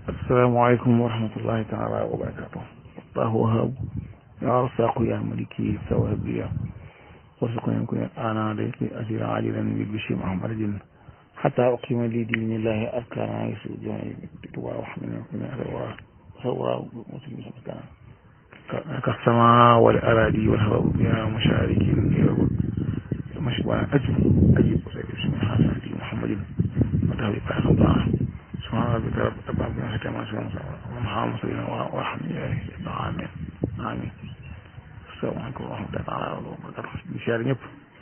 asalaamaaleykum wa rahmatullahi taala wa barakatuh allahu wahab ya rasaqu ya maliki sawabiya warzuqni kun ana dayki ajira ajilan bil bishri muhammadin hatta uqima li dinillahi arkana yusujani tuwa wa hamina kun wa sawa muslimin kana كالسماء والأراضي والهواء بها مشارك مشبع أجب أجب بسم حسن محمد وتهوي بعد الله سبحان ربك رب العالمين ختم ومحمد صلى الله ورحمة الله آمين آمين السلام عليكم ورحمة الله تعالى وبركاته بشار ñëpp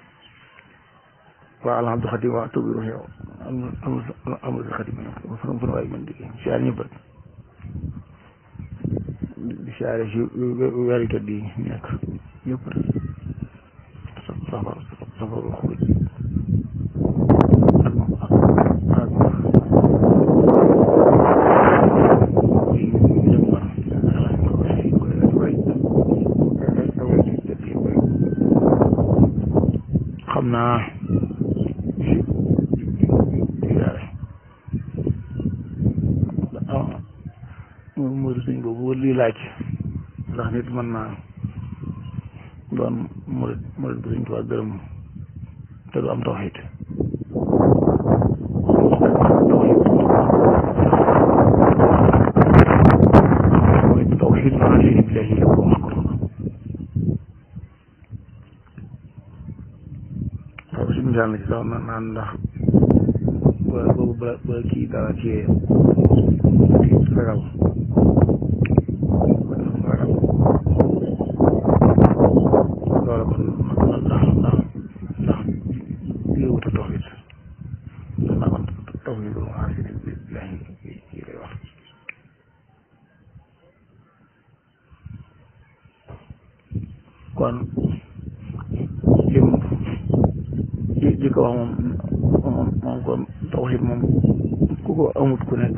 waa alhamdu xadim waa tubi ruxi amul xadim fan fan waay mën di siyaar ñëpp rek di siyaare si weeru tëdd yi nekk ñëpp rek safar safar xuruj ak ak xam naa murid sëñ boobu lii laaj ndax nit mën naa doon murid murid bu sëñ Tuubaa gërëm te du am tawxiid tawxiid maa shariika billaahi la ko wax ko waaw si misaal na ci sax na naan ndax ba boobu ba ba kii dara ci ragal ragal loolu kon ndax ndax ndax yëwuta tawxiid ndax naa kon tawxiid lu maa shariika billaahi yi lay wax kon lim ji ji ko wax moom moom moom kon tawxiid moom ku ko amut ku nekk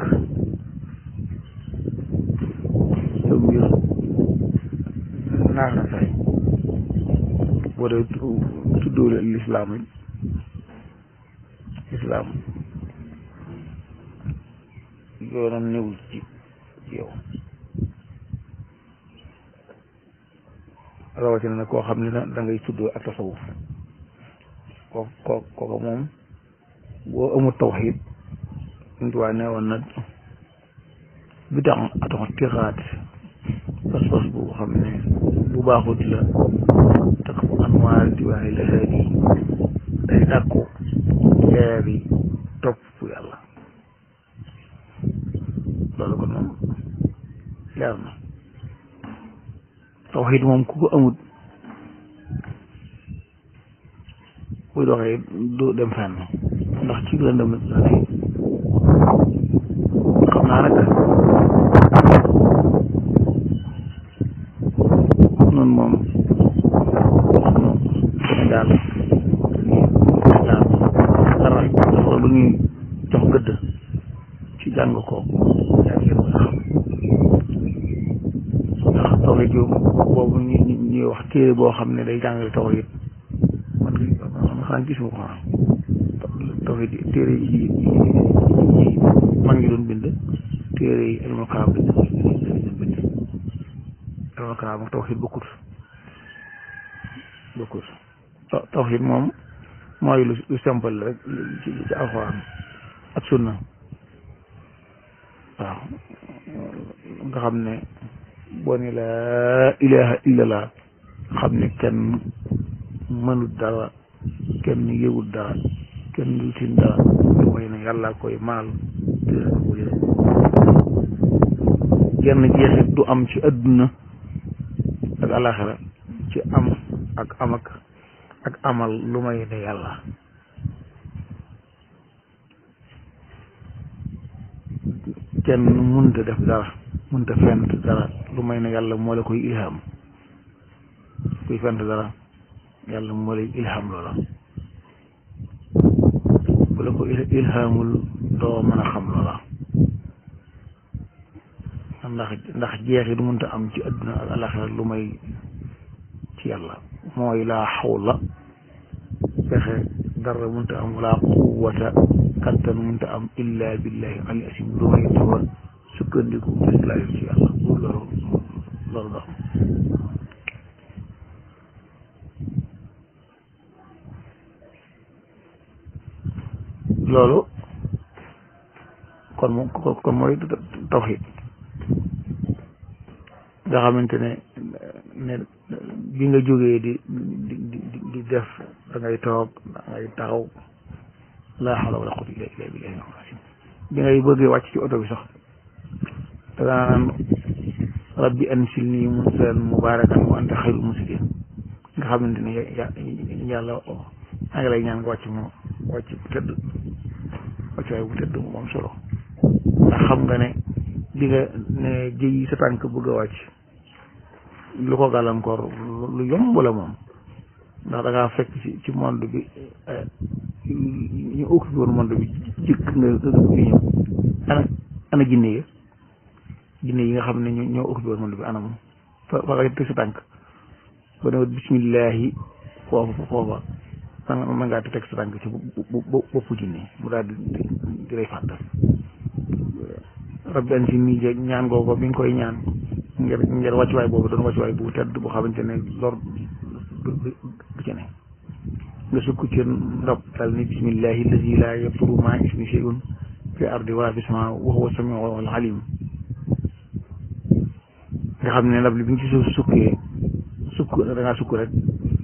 sa mbir naax na say boo dee tuddóole lislaam yi lislaam yoonam newul ci ci yow rawatina nag koo xam ne da ngay tuddoo ak tasawuf ko ko kooku moom boo amul tawxiid ntuwaa ne woon na bi tax atox tixaat pas-pas bu xam ne bu baaxut la takk fu anwaar di waaye la haadi day dàkku leer yi topp yàlla loolu kon moom leer na tawxiid moom ku ko amut buy doxee du dem fenn ndax ci lëndëm la ne xam naa nag noonu moom moom Sénégal Sénégal dara dafa lu ñuy jox gëdd ci jàng ko yaa ngi ko xam ndax tawxiid yu boobu ñu ñuy wax téere boo xam ne day jàngale tawxiid man man xanaa gisuma ko xanaa tawxiid téere yi yi mag ngi doon bind téere yi ilmul kalaam bind bind ilmul kalaam ak tawxiid bokkut bokkut tawxiid moom mooy lu lu simple rek ci ci alxuraan ak sunna waaw nga xam ne boo ne laa ilaha illallah xam ne kenn mënut dara kenn yëwut dara kenn du tin dara lu mooy ne yàlla koy maal te genn jeexit du am ci adduna ak alaxira ci am ak am ak ak amal lu may ne yàlla kenn mënta def dara mënta fent dara lu may ne yàlla moo la koy ilham kuy fent dara yàlla moo lay ilham loola bu la ko ilhamul doo mën a xam loola ndax ndax jeexit mënta am ci adduna ak alaxira lu may ci yàlla mooy laa xawla pexe dara mënta am wala quwwata kattan mënta am illa billahi ali asim lu may dafa sukkandiku jëslayu ci yàlla loolu loolu dox loolu kon moom kon mooy tawxiid nga xamante ne ne bi nga jógee di di di di def da ngay toog da ngay taxaw laa hawla wala quwwata illa billahi bi ngay bëggee wàcc ci oto bi sax da nga naan rabbi ansilni munzalan mubarakan wa anta xayrul munzilin nga xamante ne yàlla maa ngi lay ñaan nga wàcc moom wàcc bu tëdd wàcc waaye bu tëdd moom solo ndax xam nga ne di nga ne jëyi sa tànk bëgg a wàcc lu ko gàllankoor lu yomb la moom ndax da ngaa fekk ci ci monde bi ñu occupé woon monde bi jëkk nga nga ñëw ana ana jinne yi jinne yi nga xam ne ñoo occupé woon monde bi ana moom fa fa nga teg sa tànk ba ne bismillahi foofa foofa man man ngaa teg sa tànk ci boppu jinne mu daal di di lay fàttal rabbi an si nii je ñaan googu bi nga koy ñaan ngir ngir wàccuwaay boobu doon wàccuwaay bu tedd bu xamante ne lor du du ci ne nga sukk ci ndox dal ni bismillahi allazi la yadurru ma ismi shay'un fi ardi wala fi sama wa huwa samiu al alim nga xam ne ndab li bi nga ci suuf sukkee sukk da ngaa sukk rek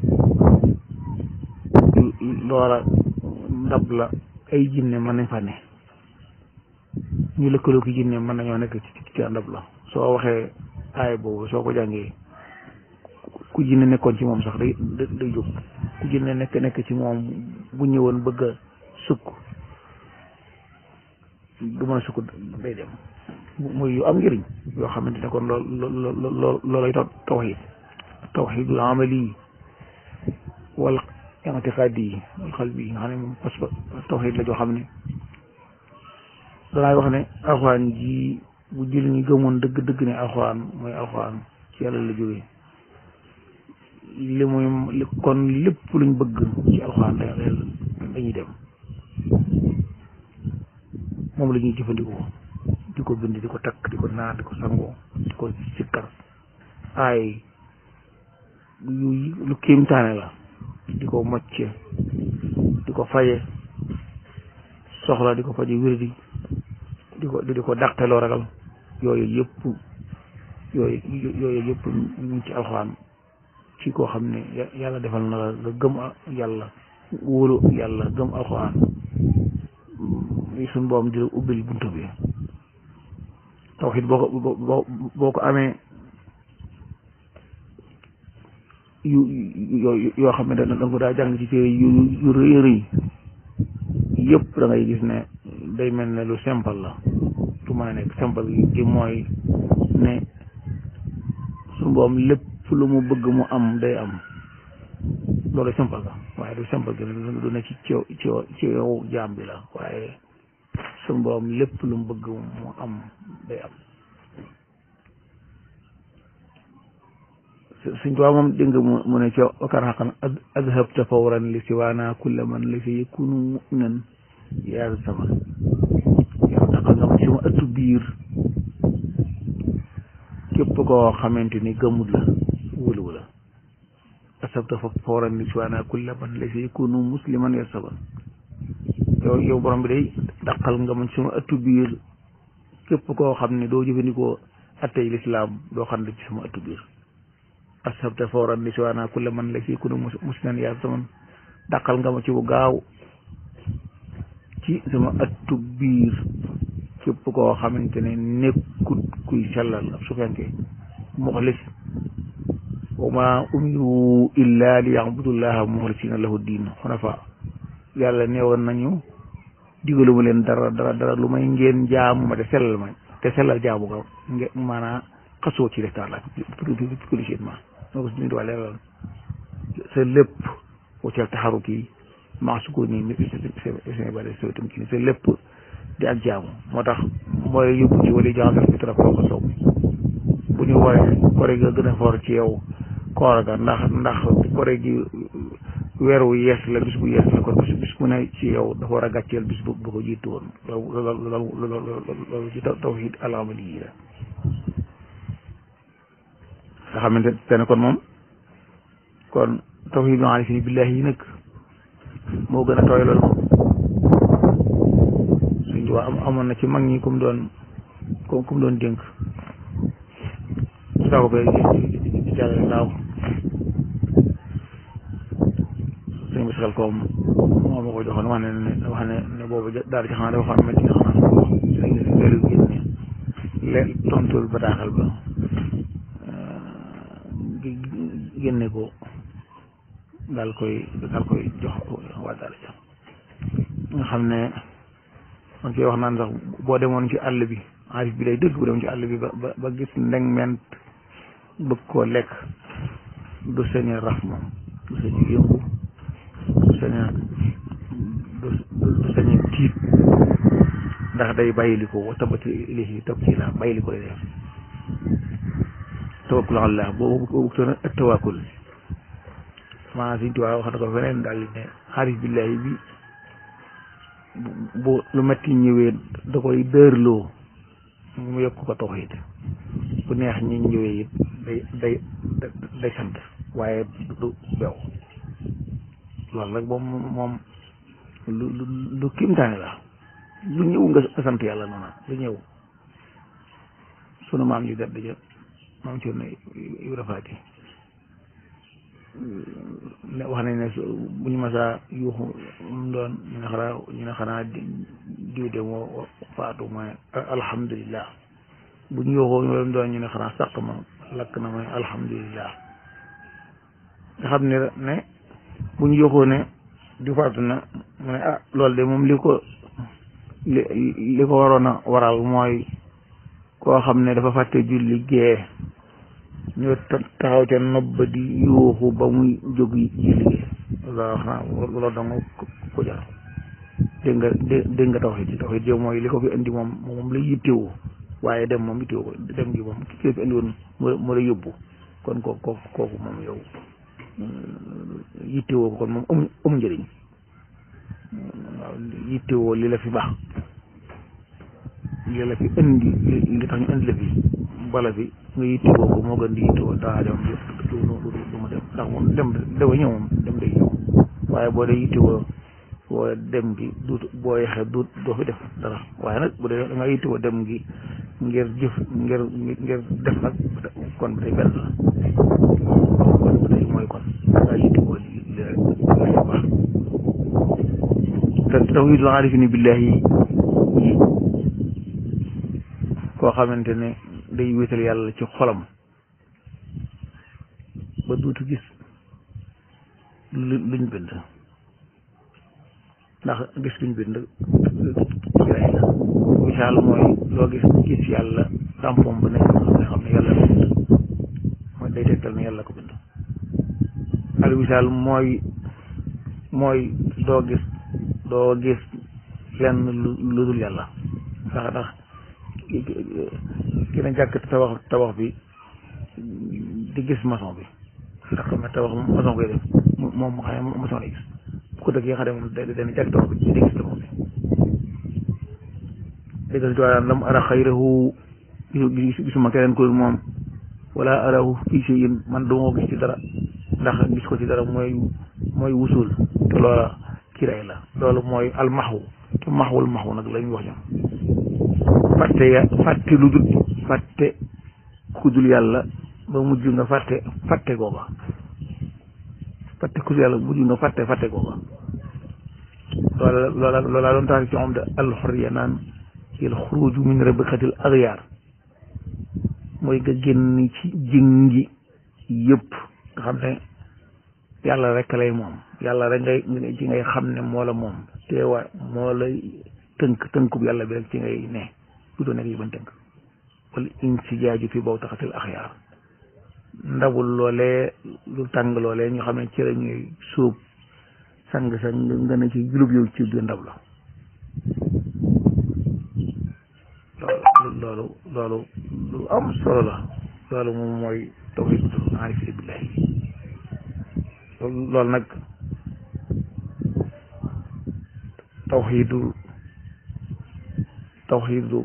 loola ndab la ay jinne mën nañ fa ne ñu lëkkaloo ki jinne mën nañoo nekk ci ci ndab la soo waxee aay boobu soo ko jàngee ku jinne nekkoon ci moom sax day day jóg ku jinne nekk nekk ci moom bu ñëwoon bëgg a sukk du mën a sukk day dem muy yu am njëriñ yoo xamante ne kon lool lool loolay tawxiid tawxiidul amali wal i'tiqaadi wal qalbi nga xam ne moom parce que tawxiid la joo xam ne danaay wax ne alxuraan ji bu jël ñi gëmoon dëgg dëgg ne alxuraan mooy alxuraan ci yàlla la jógee li muy kon lépp luñ bëgg ci alxuraan dañuy dem moom la ñuy jëfandikoo di ko bind di ko takk di ko naan di ko sangoo di ko sikkar ay yu lu kéemtaane la di ko mocce di ko faje soxla di ko faje wérdi di ko di ko dàqeloo ragal yooyu yëpp yooyu yooyu yëpp ñu ci alxuraan ci koo xam ne yàlla defal na la nga gëm yàlla wóolu yàlla gëm alxuraan suñ boom di la ubbil buntu bi tawxiid boo ko boo boo ko amee yu yoo xam ne da nga ko daa jàng ci téere yu yu rëy rëy yëpp da ngay gis ne day mel ne lu simple la su ma nekk simple gi mooy ne suñu boom lépp lu mu bëgg mu am day am loolu simple la waaye du simple gi du ne ci ci ci ci yow jaam bi la waaye suñu boom lépp lu mu bëgg mu am day am suñ tuwaa moom dégg nga mu ne ca wakar xaqan adhabta fawran li siwaana kulla man li fi yakunu mu'minan yaa sama yow daqal nga ma ci sama ëttu biir képp koo xamante ni gëmul la wóoluwu la adhabta fawran li siwaana kulla man li fi yakunu musliman yaa sama yow yow borom bi day daqal nga ma ci sama ëttu biir képp koo xam ne doo jëfandikoo attey lislaam doo xam ne ci sama ëttu biir asabta fawran li siwaana kulla man la fi kunu musliman yaa zaman dàqal nga ma ci bu gaaw ci sama ëttu biir képp koo xamante ne nekkut kuy sellal ab su fekkee muxlis wa ma umiru illa li yabudullaha muxlisina lahu diin xunafa yàlla neewoon nañu digaluma leen dara dara dara lu may ngeen jaamu ma te sellal ma te sellal jaamu nga nge maanaa xasoo ci rectar la publicitement moo ko si nit waa leeral sa lépp waccal taxaru kii maa su ko nii seen bale so tam kii sa lépp di ak jaamu moo tax mooy yóbbu ci wala jaxasal fitra ko ko sow bu ñu waree kore ga gën a foor ci yow koor ga ndax ndax kore gi weer wu yees la bis bu yees la kon bis bis bu ne ci yow dafa war a gàcceel bis bu bu ko jiitu woon loolu loolu loolu loolu ci tawhid al-amali yi la nga xamante ne kon moom kon tawhid arifin billahi yi nag moo gën a tooy loolu moom suñ tubaab am amoon na ci mag ñi kum doon kum kum doon dénk saako be di jàllale daaw suñ bi saxal koom moo ma ko joxoon wax ne ne wax ne ne boobu daal ci xanaa dafa xam métti nga xanaa léegi leelu génne le tontul bataaxal ba génne ko daal koy daal koy jox waa daal ja nga xam ne man koy wax naan sax boo demoon ci àll bi arif bi day dëgg bu demoon ci àll bi ba ba gis ndeng ment bëgg koo lekk du sañ a raf moom du sañ a yëngu du sañ a du sañ a tiit ndax day bàyyili ko wa tabati ilayhi tabtila bàyyili ko lay def tawakkul allah boobu boobu toon ak tawakkul maanaam Sëñ Tuubaa wax na ko feneen daal ne xaarif billahi bi bu lu metti ñëwee da koy dërloo mu yokk ko tawhiid bu neex ñi ñëwee it day day day sant waaye du bew loolu nag moom moom lu lu lu kimtaane la lu ñëw nga sant yàlla noonu lu ñëw sunu maam ji gàdd ja maam ci ne Ibra Faati ne wax nañ ne bu ñu masaa yuuxu mu doon ñu ne xanaa ñu ne xanaa diw de moo faatu mooy alhamdulillah bu ñu yuuxoo ñu doon ñu ne xanaa sàq ma lakk na mooy alhamdulillah nga xam ne ne bu ñu yuuxoo ne di faatu na mu ne ah loolu de moom li ko li li ko waroon a waral mooy koo xam ne dafa fàtte julli gee ñu taxaw ca nopp ba di yuuxu ba muy jóg julli gee loolu wax naa loolu danga ko jar dégg nga dégg nga tawxiid ci tawxiid yow mooy li ko fi indi moom moom la yittewoo waaye dem moom yittewoo ko dem gi moom ki fi indi woon moo la yóbbu kon ko ko kooku moom yow yittewoo ko kon moom amu amu njëriñ waaw yittewoo li la fi baax li la fi indi li tax ñu indi la fi bala fi nga yittewoo ko moo gën di yittewoo daa dem du du ma dem ndax moom dem dafa ñëw moom dem day ñëw waaye boo dee yittewoo woo dem gi du boo yeexee du doo fi def dara waaye nag bu dee da nga yittewoo dem gi ngir jëf ngir ngir def nag kon ba tey benn la kon ba tey mooy kon nga yittewoo li li la baax te tawhidul aarifina billahi yi koo xamante ne day wéetal yàlla ci xolam ba duutu gis lu luñ bind ndax gis luñ bind kiray la misaal mooy loo gis gis yàlla tampom ba nekk nga xam ne yàlla ko bind mooy day tegtal ne yàlla ko bind al misaal mooy mooy doo gis doo gis lenn lu lu dul yàlla ndax ndax ki na jàkk tabax tabax bi di gis maçon bi ndax xam ne tabax maçon koy def moom mu xam ne maçon lay gis bu ko dëgg yi nga xam ne moom dana jàkk tabax bi di gis tabax bi dégg si tuwaa lam ara xayrahu gisuma keneen ko moom wala arahu fii shay'in man duma gis ci dara ndax gis ko ci dara mooy mooy wusul te loola kiray la loolu mooy almaxwu te maxwul maxwu nag la ñuy wax ñoom fàtte ya fàtte lu dul fàtte ku dul yàlla ba mujj nga fàtte fàtte googa fàtte ku dul yàlla mujj nga fàtte fàtte googa loola loola loola doon tax ci moom de alxurriya naan il xuruju min rabikatil agyaar mooy nga génn ci jëngi yëpp nga xam ne yàlla rek lay moom yàlla rek ngay ci ngay xam ne moo la moom teewaay moo lay tënk tënkub yàlla bi rek ci ngay ne du doo nekk yi bañ tënk wala insijaaju fi boobu taxatil axyaar ndabul loolee lu tàng loolee ñu xam ne ci la ñuy suub sang sa nga ne ci julub yow ci biir ndab la loolu loolu loolu lu am solo la loolu moom mooy tawhiidul aarifiina billaahi loolu nag tawxiidu tawxiidu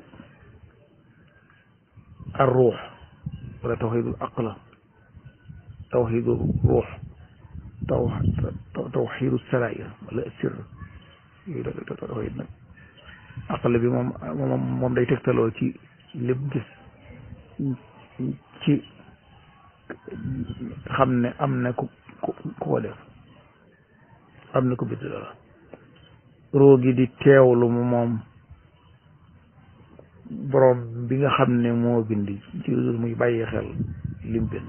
ar ruux wala tawxiidu aqla tawxiidu ruux taw tawxiidu sarair wala sir yooyu da tawxiid nag aqla bi moom moom moom day tegtaloo ci lépp gis ci xam ne am na ku ku ko def am na ku bind dara roo gi di teewlu mu moom borom bi nga xam ne moo bind ci muy bàyyi xel lim bind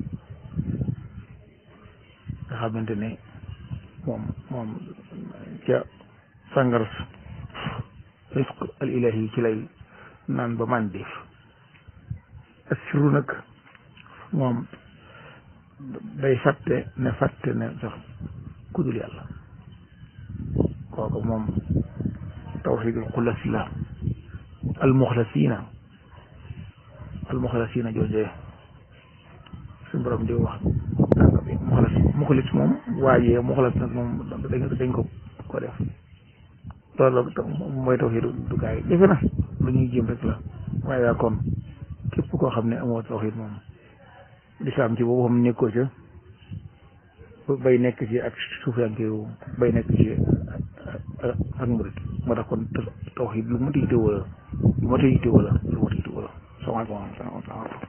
nga xamante ne moom moom ca sàngar risq al ilahi ci lay naan ba man def assiru nag moom day fàtte ne fàtte ne sax kudul yàlla kooku moom tawxidul xulas la almuxlasina almuxlasina joojee suñu borom di wax danga bi muxlas muxlis moom waajee muxlas nag moom dañ ko ko def loolu mooy tawxidu du gaay defe na lu ñuy jéem rek la waaye yaa kon képp koo xam ne amoo tawxid moom lislaam ci boobu xam nekkoo ca bay nekk ci ak suufiyanke bay nekk ci ak murit moo tax kon tawxid lu mata yite wala lu mata yite wala lu mata yite wala salaamaaleykum